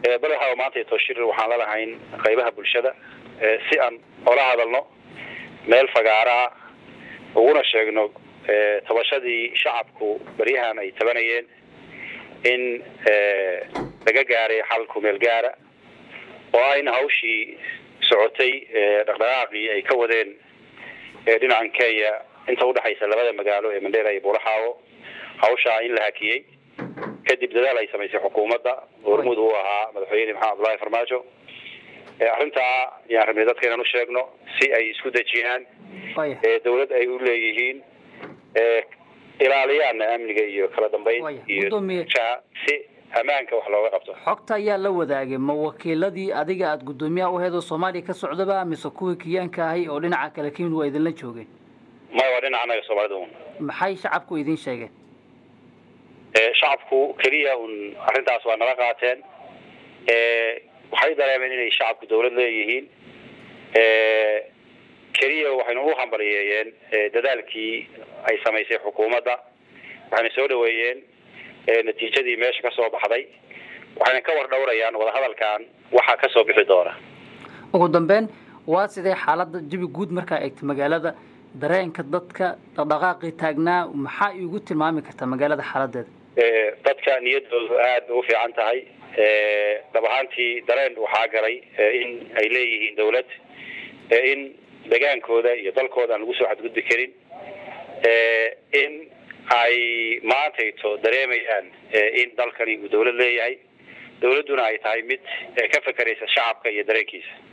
bal waxaa maanta toshir waxaan la lahayn qaybaha bulshada si aan ola hadalno meel fagaaraa uguna sheegno tabashadii shacabku baryahan ay tabanayeen in laga gaaray xal kumeel gaara oo ayna hawshii socotay dhaqdhaqaaqii ay ka wadeen dhinacan kenya inta udhexaysa labada magaalo ee mandheera iyo buulaxaawo hawshaa in la hakiyey kadib dadaal ay samaysay xukuumadda hormud uu ahaa madaxweyne maxamed abdullahi farmaajo arrintaa yaan rabnay dadka inaan u sheegno si ay isku dejiyaan dawlad ay u leeyihiin ilaaliyaana amniga iyo kala dambeyn iyo si ammaanka wax looga qabto xogta ayaa la wadaagay ma wakiiladii adiga aada guddoomiyaha u aheed oo soomaaliya ka socdaba mise kuwii kiyaanka ahay oo dhinaca kale kamid waa idinla joogeen maya waa dhinaca anaga soomaalida un maxay shacabku idin sheegeen shacabku keliya un arrintaas waa nala qaateen waxay dareemeen inay shacabku dawlad leeyihiin keliya waxaynu u hambaliyeeyeen dadaalkii ay samaysay xukuumadda waxayna soo dhaweeyeen natiijadii meesha kasoo baxday waxayna ka war dhowrayaan wadahadalkan waxaa kasoo bixi doona ugu dambeyn waa sidee xaaladda jabi guud markaa eegta magaalada dareenka dadka dhaqdhaqaaqii taagnaa maxaa iigu tilmaami kartaa magaalada xaaladeeda dadka niyadoodu aad bay u fiican tahay dhab ahaantii dareen waxaa galay in ay leeyihiin dawlad in degaankooda iyo dalkooda aan lagu soo xadgudbi karin in ay maantayto dareemayaan in dalkani uu dawlad leeyahay dawladduna ay tahay mid ka fekeraysa shacabka iyo dareenkiisa